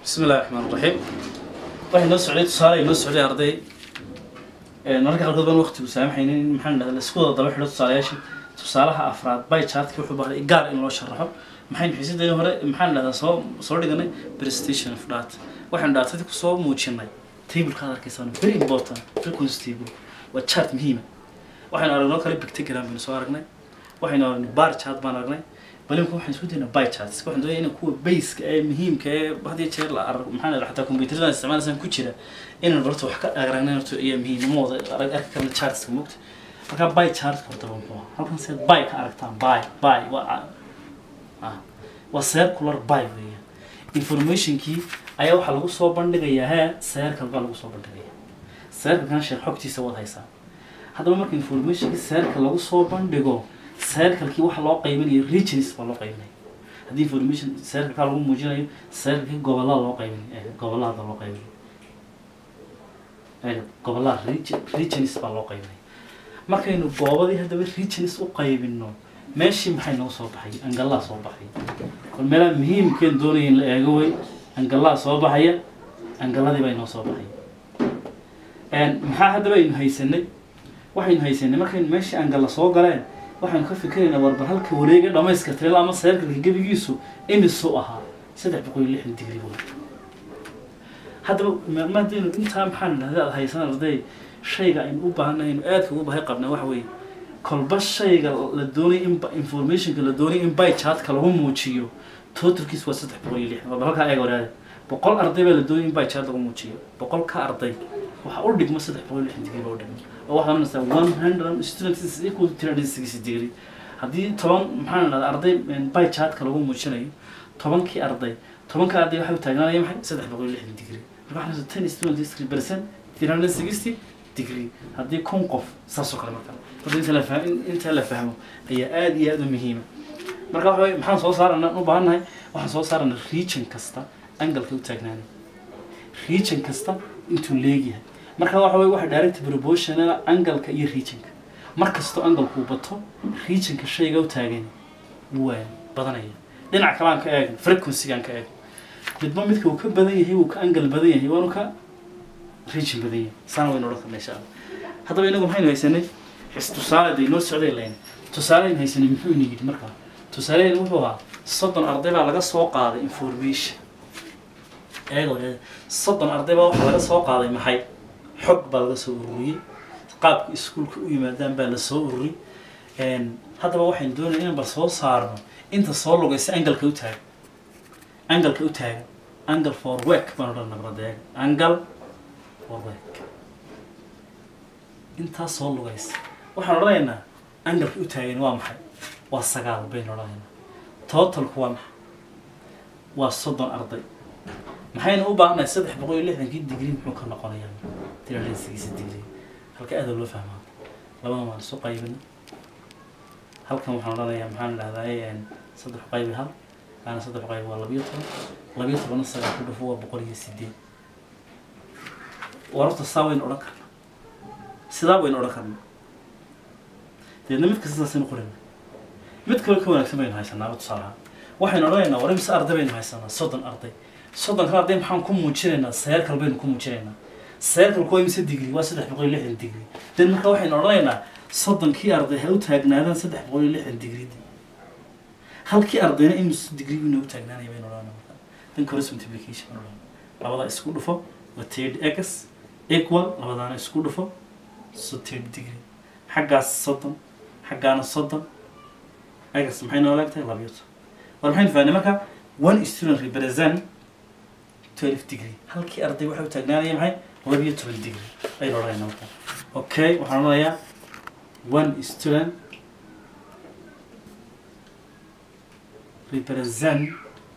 bismi illahi raxmaan raxiim waxay noo socday tusaale ay noo socday arday mararka qaarkood baan waqtigu saamaxaynin in maxaan dhahda laisku wada daba xidho tusaalayaashii tusaalaha afraad by chartkii wuxuu baahday gaar in loo sharaxo maxaynu xiisadeen hore maxaan dhahdaa soo soo dhiganay presentation of data waxaynu dhaatadii kusoo muujinay tableka aad arkaysaan very important frequency table waa chart muhiima waxaynu aragnoo kale pictogram baynu soo aragnay waxaynu aragnay bar chart baan aragnay balimka waxaan isku daynaa by charts waxaan doonaya in kuwa baseka ee muhiimka ee had iyo jeer la arag maxaa la xataa computerada isticmaalaysan ku jira inaan horta wax ka aragnay horta ayaa muhiim ma wada arag arki karna chartska mogta marka by chart horta waa muxuu ahaa halkan seed by ka aragtaan by by waa ah waa circular by weeyaan informationkii ayaa waxaa lagu soo bandhigayaa hee circle baa lagu soo bandhigayaa circlekan sheekh xogtiisa wad haysaa haddaba marka informationkii circle lagu soo bandhigo circlekii waxa loo qaybinayo regions baa loo qaybinaya haddii information circlekaa lagu muujinayo circlekii gobolada loo qaybinayo gobolada loo qaybinayo gobolada regions baa loo qaybinaya markaynu goobadii haddaba regions u qaybino meeshii maxay noo soo baxay angalaa soo baxay kol meelaha muhiimkeen doonaya in la eego way angalaa soo baxaya angaladii baa inoo soo baxay maxaa haddaba aynu haysanay waxaynu haysanay markaynu meeshii angala soo galeen waxaanu ka fikiraynaa warbar halka wareega dhamayska tirel ama seerkalka gebigiisu imisuu ahaa saddex boqol iyo lixdan digri buu haddaba maadaynu intaa maxaan idhahda aad haysan arday shayga aynu u baahannahay aynu aadka ugu bahay qabnaa waxa weeye kolba shayga la doonay in informationka la doonay in by chartka lagu muujiyo totalkiis waa saddex boqol iyo lixdan warbar halkaa eega waraada boqol arday baa la doonay in by chart lagu muujiyo boqol ka arday waxa u dhigma saddex boqol iyo lixdan digri baa u dhigma oo waxaad oranaysaa one hundred students is equal to three hundred sixty degree haddii toban maxaan idhahda arday by chartka lagu muujinayo tobankii arday tobanka arday waxay u taagnaanaya maxay saddex boqol iyo lixdan degree marka waxaan ten students three percent three hundred sixty degree haddii kun qof saas oo kale marka horta inta la fahmo inta la fahmo ayaa aada iyo aada u muhiima marka waxa weye maxaan soo saarana u baahannahay waxaan soo saarana region kasta angalka u taagnaanay region kasta intuu leegyahay marka waxa weye waxa direct proportional angalka iyo regionka mar kastoo angalku bato regionka shayga u taagan waa badanaya dhinac kale aan ka eegno frequency-gaan ka eegno midba midka uu ka badan yahay wuu ka angal badan yahay waanu ka region badan yahay saana waynu odhan karna insha allah haddaba inagu maxaynu haysanay xis tusaale day noo socday layn tusaaleynu haysanay muxuu ina yidhi markaa tusaaleynu wuxuu ahaa soddon arday baa laga soo qaaday information eego soddon arday baa waxaa laga soo qaaday maxay xog baa laga soo ururiyey qaabka iskuolka u yimaadaan baa la soo ururi haddaba waxaynu doonaya inaan bal soo saarno inta soo lugaysa angalka u taagan angalka u taagan angle for work baan odhan nabradeeg angle for work intaa soo lugaysa waxaan odhanaynaa angalka u taagan waa maxay waa sagaal baynu odhanaynaa totalku waa maxay waa soddon arday maxaynu u baahannahay saddex boqol iyo lixdankii digrii muxuu ka noqonayaa tiralesigiisa digrii halka aada loo fahmaa labada waan isu qaybina halkan waxaan odhanayaa maxaan idhahdaa saddex qaybi hal kaana saddex qaybi waa labiyo toban labiyo tobanna sagaal ku dhufo waa boqol iyo sideed wararta saa waynu odhan karnaa sidaa waynu odhan karnaa deedna mid kasta saasaynu qorayna mid kale ka wanaagsan baynu haysanaaba tusaalaha waxaynu odhanaynaa war imise arday baynu haysanaa soddon arday soddonka arday maxaan ku muujinaynaa seerkal baynu ku muujinaynaa seerkalku waa imise digri waa saddex boqol iyo lixdan digri den marka waxaynu odhanaynaa soddonkii arday ha u taagnaadaan saddex boqol iyo lixdan digri halkii ardayna imis digri inoo taagnaanaya baynu odhanaa marka then cross multiplication baynu odhanaa labada isku dhufo waa third x equal labadaana isku dhufo so third degree xaggaas soddon xaggaana soddon x maxay noo leegtahay labiyo toban war maxaynu fahnay marka one student represent twelve degree halkii arday waxay u taagnaanaya maxay labiyo toban degree aynu odhanayna marka okay waxaan odhanayaa one student represent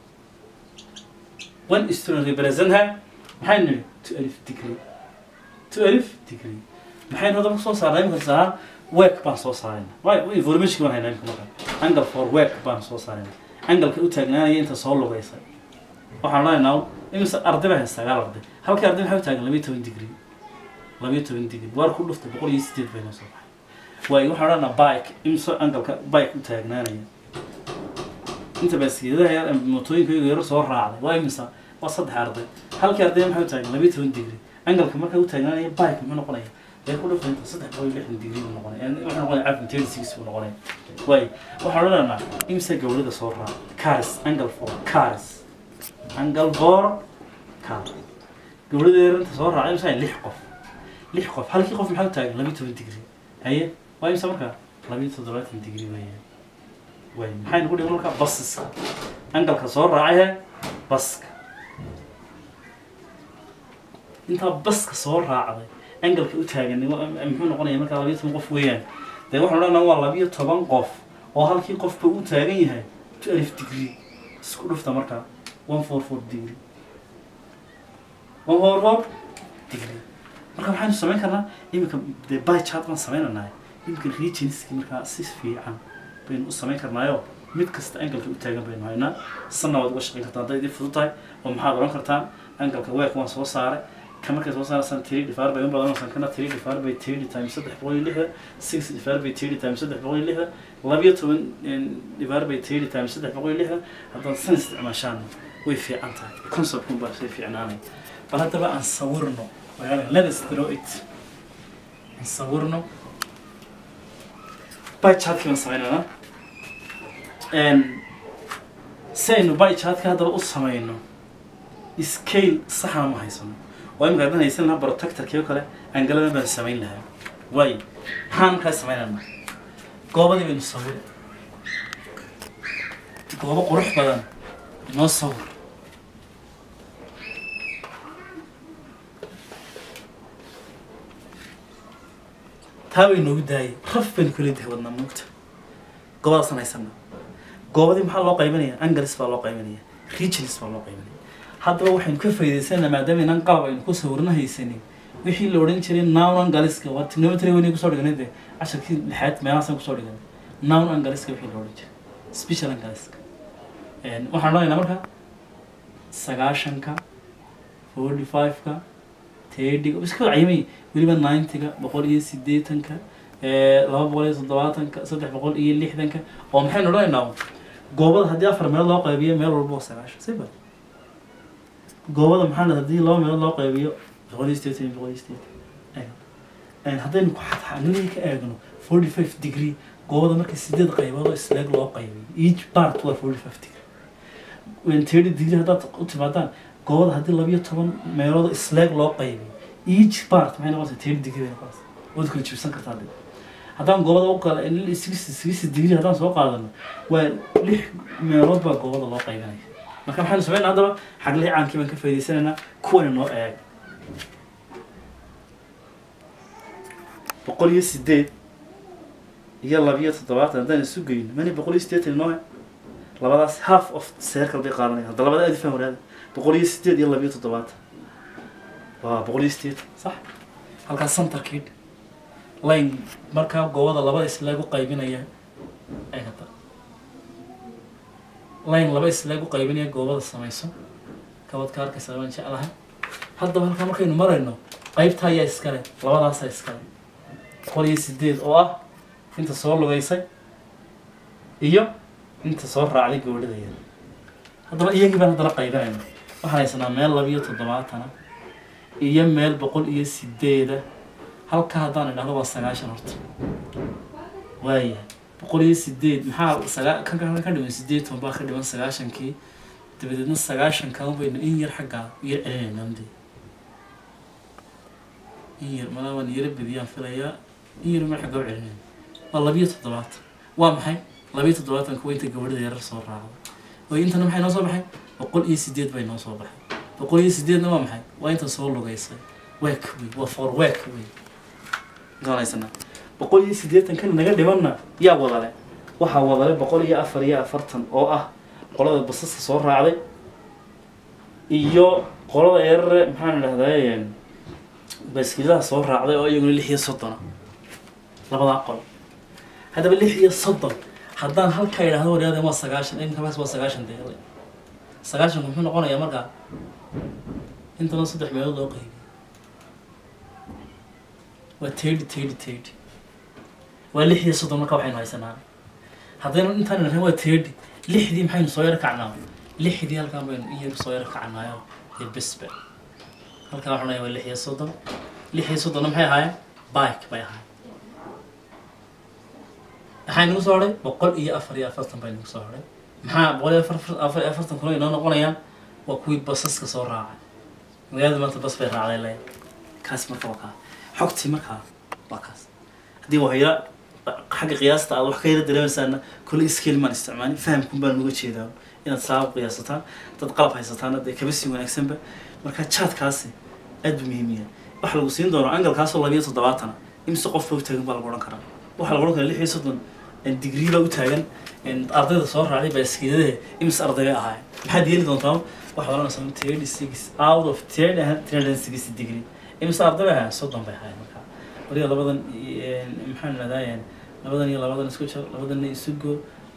one student represent ha maxay nidhi twelve degree twelve degree maxaynu hadda soo saarnay imika sahaa work baan soo saarayna way information baan haynaa imika marka angle for work baan soo saarayna angalka u taagnaanaya inta soo lugaysa waxaan odhanaynaa imise arday baa haysta sagaal arday halkii arday maxay u taagan labiyo toban degree labiyo toban degree waar ku dhuftay boqol iyo sideed bay noo soo baxay waayo waxaan odhanaa bike imise angalka bike u taagnaanaya inta baaskeedaha mootooyinka yar soo raacday waa imisa waa saddex arday halkii arday maxay u taagan labiyo toban digri angalka marka u taagnaanaya bike muxuu noqonaya dee ku dhufanta saddex boqol iyo lixdan digri buu noqonaya yani wuxuu noqonaya cafin thirty six buu noqonaya waay waxaan odhanaynaa imse gawlada soo raaca cars angle for cars angle for car gawlada yaranta soo raaca imse lix qof lix qof halkii qof maxaa u taagan labiyo toban digri haye waa imse markaa labiyo toddobaatan digri weeyaan way maxaynu ku dhigan markaa basaska angalka soo raacay baska intaa baska soo raacday angalka u taagan muxuu noqonaya markaa labiyo toban qof weeyaan dee waxaan odhanaa waa labiyo toban qof oo halkii qofba u taagan yahay alif degree isku dhufta markaa one four four degree one four four degree marka waxaynu samayn karnaa iminka dee by chart baan samaynanaa iminka regionski markaa si fiican baynu u samayn karnaayo mid kasta angalka u taagan baynu haynaa sanna waad uga shaqayn kartaa hadday idin fudud tahay oo maxaad odhan kartaan angalka week waan soo saaray ka markay soo saaraysan tiri dhifaar bay u badanaysan kana tiri dhifaar bay tiri times saddex boqol iyo lixda six dhifaar bay tiri times saddex boqol iyo lixda labiyo toban dhifaar bay tiri times saddex boqol iyo lixda haddaad san isticmaashaan way fiican tahay conceptkun baa shay fiicnaanay bal haddaba aan sawirno let us draw it aan sawirno by chartkii baan samaynana si aynu by chartka haddaba u samayno scale saxna ma haysano waa imika haddaan haysan lahaa protectorkii oo kale angaladan baan samayn lahaa waayo maxaan markaa samaynana goobadii baynu sawir goobo qurux badan inoo sawir taa way noogu daayay raf baynu kala dahay wadnaa moogta goobadaasaan haysana goobadii maxaa loo qaybinaya angalis baa loo qaybinaya regions baa loo qaybinaya haddaba waxaynu ka faa'iidaysanaa maadaama inaan qalab aynu ku sawirna haysanin wixii la odhan jiray noun angaliska waa trigonometry weyn kusoo dhiganay dee casharkii lixaad meelahaasaan kusoo dhiganay noun angaliska wixii la odhan jiray special angaliska waxaan odhanaynaa marka sagaashanka forty five-ka tedhiga iska cayimay weliba ninety-ga boqol iyo siddeetanka laba boqol iyo toddobaatanka saddex boqol iyo lixdanka oo maxaynu odhanaynaa goobada haddii afar meelood loo qaybiyo meel walba waa sagaashan siba goobada maxaa haddii laba meelood loo qaybiyo boqol iyo sideetan iyo boqol iyo sideetan haddaynu ku xadxanilii ka eegno forty five degree goobada marka sideed qaybood oo isleeg loo qaybiyo each part waa forty five degree thirty degree haddaad u timaadaan goobada haddii labiyo toban meelood oo isleeg loo qaybiyo each part maxay noqonaysaa thirty degree bay noqonaysaa waad kala jibsan kartaa dee haddaan goobada u kala sixty sixty degree haddaan soo qaadano waa lix meelood baa goobada loo qaybinaya marka maxaynu sameynaa haddaba xaglihii caankii baan ka faa'idaysanaynaa kuwana noo eeg boqol iyo sideed iyo labiyo toddobaatan haddaan isu geyno mani boqol iyo sideetan inoo labadaas half of circle bay qaadanaya hadda labada aad faham waraada boqol iyo sideed iyo labiyo toddobaatan waa boqol iyo sideetan sax halkaas centerkii line markaa goobada labada isleeg u qaybinaya ay hada line laba isleeg u qaybinaya goobada samayso kabad ka arkaysa waan jeclahay haddaba halkaa markaynu marayno qaybta ayaa iskale labadaasaa iskale boqol iyo sideed oo ah inta soo lugaysay iyo inta soo raacday gabadhadayada haddaba iyagii baan haddana qaybinayna waxaan haysanaa meel labiyo toddobaatana iyo meel boqol iyo sideeda halka haddaan idhahdo waa sagaashan horta waaya boqol iyo sideed maxaa sagaa kan kan ka dhiman sideetan baa ka dhiman sagaashankii dabadeedna sagaashankan baynu in yar xaggaa yar celinaynaa mde in yar malaa waan yara bediyaan filayaa in yar mar xaggaa u celinayna waa labiyo toddobaatan waa maxay labiyo toddobaatanka waa inta gabadhada yarar soo raacda oo intana maxay noo soo baxay boqol iyo sideed bay noo soo baxay boqol iyo sideedna waa maxay waa inta soo lugaysay week wey waa for week wey garanaysanaa boqol iyo siddeetan kan naga dhimanna yaa wadale waxaa wadale boqol iyo afar iyo afartan oo ah qolada basaska soo raacday iyo qolada eerare maxaan idhahdaa baaskiilaha soo raacday oo iyaguna lix iyo soddona labadaa qol haddaba lix iyo soddon haddaan halkaa idhahdo waryaadeen waa sagaashan inkaas waa sagaashan deeqday sagaashanku muxuu noqonayaa markaa intana saddex meelood loo qaybiy waa tedi tedi tedi waa lix iyo soddon marka waxaynu haysanaa haddaynu intaan idhahdeen waa tedi lixdii maxaynu soo yar kacnaa lixdii halkaan baynu iyar soo yar kacanayo dee besbe halkaan waxaan leeyahay waa lix iyo soddon lix iyo soddonna maxay ahaayeen bike bay ahaayeen maxaa inagu soo hadhay boqol iyo afar iyo afartan baa inagu soo hadhay maxaa boqol iyo afar afar iyo afartan kuna inoo noqonayaan waa kuwii basaska soo raacay magaalada maanta bas bay raacday le kaas marka waa kaa xogtii markaa waa kaas haddii wahayla xagga qiyaasta aad wax ka yara dareemaysaana kolle scale maan isticmaalin fahamkun baan uga jeedaa inaad saa u qiyaasataan dad qalab haysataana dee kaba sii wanaagsanba marka jaadkaasi aad buu muhiim yahay waxa lagu siin doono angalkaasoo labiyo toddobaatana imise qofba u taagan baa lagu odhan karaa waxaa lagu odhan karaa lix iyo soddon digrii baa u taagan ardayda soo raacday baaskiiladahe imise arday bay ahaayeen maxaad yeeli doontaa waxaad odhanaysaa thirty six out of thirty three hundred and sixty degree imise arday bay ahaayeen soddon bay ahaayeen marka waliba labadan maxaan idhahdaa labadan iyo labadan isku jar labadanna isu goo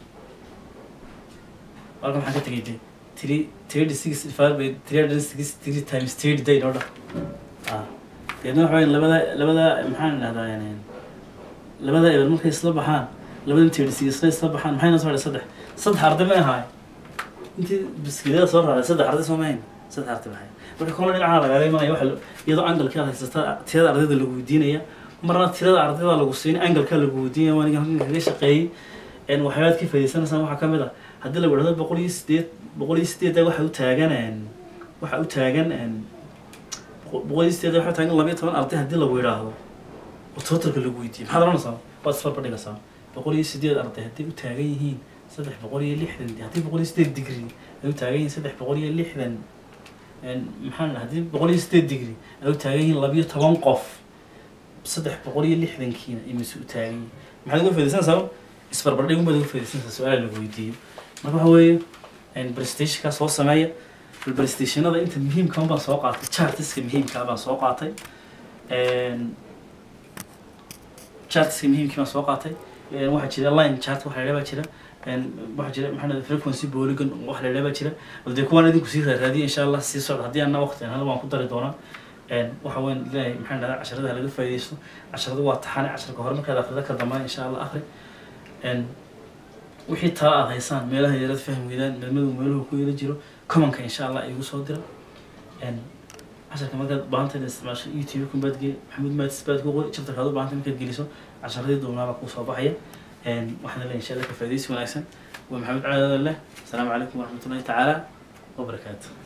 halkan maxaan ka tegay de three thirty six divided by three hundred and sixty three times thirty day noo dha ah deedna waxa weya labada labada maxaan idhahdaa labada eber markay isla baxaan labadan thirty six isla isla baxaan maxay noo soo hadhay saddex saddex arday may ahaay intii biskilada soo raacday saddex arday soo mahayn saddex arday mahay marka kola dhinaca lagaaga imanaya waxa iyadoo angalkii aad haysata tirada ardayda lagu weydiinaya marna tirada ardayda lagu siinay angalka lagu weydiinaya waa ninka halkan kaga shaqeeyey waxyaabaad ka faa'idaysanaysaan waxaa ka mid ah haddii lagu idhahdo boqol iyo sideed boqol iyo sideedda waxa u taagan waxa u taagan boqol iyo sideedda waxa u taagan labayo toban arday haddii lagu idhaahdo oo totalka lagu weydiiyo maxaad odhanaysaa waad isfarba dhigaysaa boqol iyo sideed arday hadday u taagan yihiin saddex boqol iyo lixdan haddii boqol iyo sideed degree ay u taagan yihiin saddex boqol iyo lixdan maxaa haddii boqol iyo sideed degree ay u taagan yihiin labiyo toban qof saddex boqol iyo lixdankiina imise u taagan yihiin maxaad uga faaidaysanaysaa isbarbardhig umaad uga faaidaysanaysaa su-aal lagu weydiiyo marka waxa weeye prestationkaa soo sameeya prestationada inta muhiimka baan soo qaatay chartiska muhiimkaa baan soo qaatay chartiska muhiimkii baan soo qaatay waxaa jira line chart waxa la baa jira waxaa jira maxaa frequency polygon waxa la baa jira dee kuwaan idinku sii raadiya insha allah sii socda haddii anna waqti hada waan ku dari doonaa waxa weyn ilaahay maxaa dhahdaa casharada laga faaidaysto casharada waa taxane casharka hore markaad akrida ka dambaa insha allah akri wixii tala aad haysaan meelaha yarad fahmi weydaan meelmadu meeluhu ku yela jiro commonka insha allah igu soo dira casharka markaad baahanta inaad isticmaasho youtube kun baad geli maxamuud maatis baad ku qori chapterkaad u baahanta markaad geliso casharadii duubnaaba kuu soo baxaya waxaan leeyahay insha allah ka faaidaysi wanaagsan waa maxamed calaadale asalaamu calaykum waraxmatullahi tacaala wabarakaatu